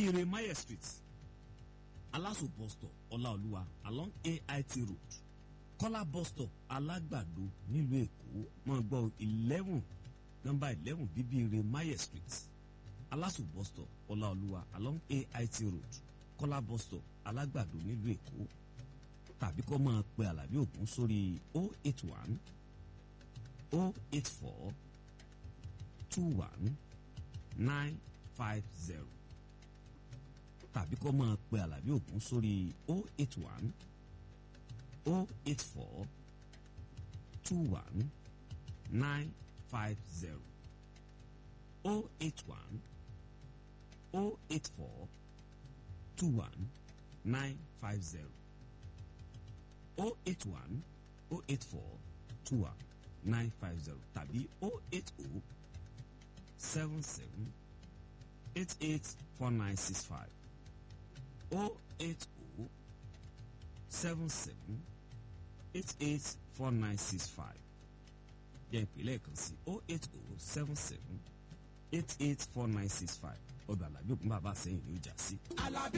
Remaya street Alaso bus stop Ọláolúwa along AIT road Kọ́lá bus stop Alágbàdo nílùú Èkó máa gbọ́ eleven nọ́mbà eleven bíbí Remaya street Alaso bus stop Ọláolúwa along AIT road Kọ́lá bus stop Alágbàdo nílùú Èkó tàbí kó máa pe Àlàbí Ògún sórí o eight one o eight four two one nine five zero tàbí kó máa pe Àlàbí Ògún sórí o eight one o eight four two one nine five zero o eight one o eight four two one nine five zero o eight one o eight four two one nine five zero tàbí o eight o seven seven eight eight four nine six five o eight o seven seven eight eight four nine six five yẹ ìpìlẹ̀ kan sí o eight o seven seven eight eight four nine six five ọ̀dọ̀ Àlàbí Ògún bàbá sẹ́yìn ló jà sí. Alábí